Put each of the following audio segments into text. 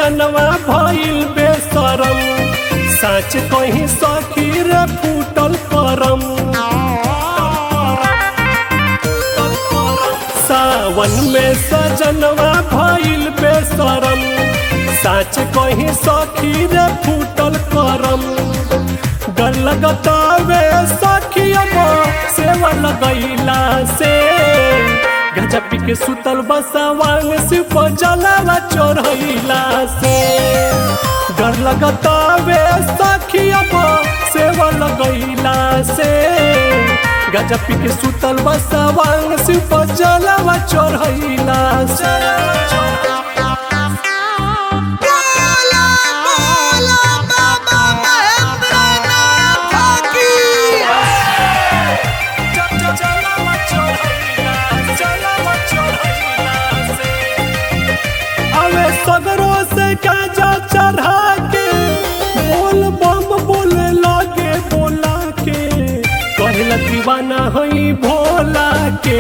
सजनवा भइल बेसरम साच कहीं सखी रे फूटल करम सावन में सजनवा भइल बेसरम साच कहीं सखी रे फूटल करम डर लगतावे सखियम सेवा लगैला से गजा पी के सुतल बसवांग सिप जलावा चढ़ैला से डर लगतावे सखियम सेवा लगैला से गजा पी के सुतल बसवांग सिप जलावा चढ़ैला से बोला बोला बाबा महेंद्रनाथ की अवे सगरों से गाजा चढ़ा के बोल बम बोले लागे बोला के कहला दीवाना हई भोला के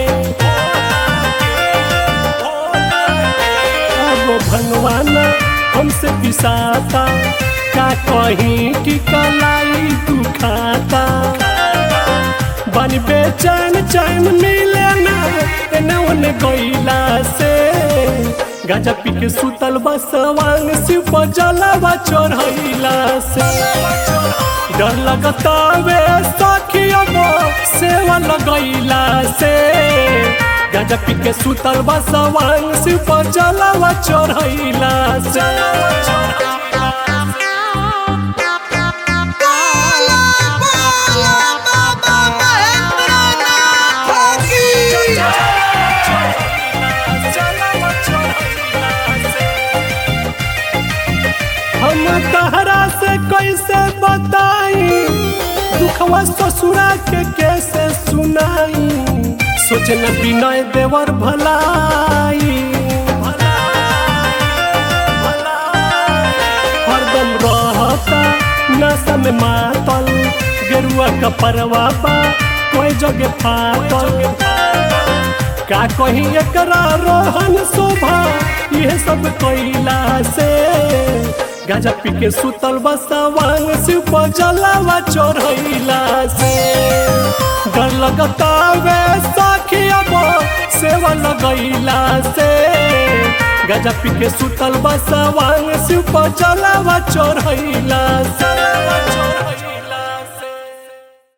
अब भगवाना हमसे पिसाता का कहीं की कलाई दुखाता बन बेचैन चैन मिले ना एने ओने गईला से गाजा पी के सुतल बसवांग शिव जलावा चढ़ैला से डर लगता वे सखियम सेवा लगैला से गाजा पी के सुतल बसवांग शिव जलावा चढ़ैला से बोला बोला बाबा महेंद्रनाथ की हम तहरा से कैसे बताई दुखवा ससुरा के कैसे सुनाई सोचना विनय देवर भलाई हरदम रहता नशा में मातल गेरुआ का परवा बा कोई जगह फाटल का कहीं एकरा रोहन शोभा ये सब कैला से गाजा पी के सुतल बसवांग शिव जलावा चढ़ैला से डर लगता वे सखियम सेवा लगैला से गाजा पी के सुतल बसवांग शिव जलावा चढ़ैला से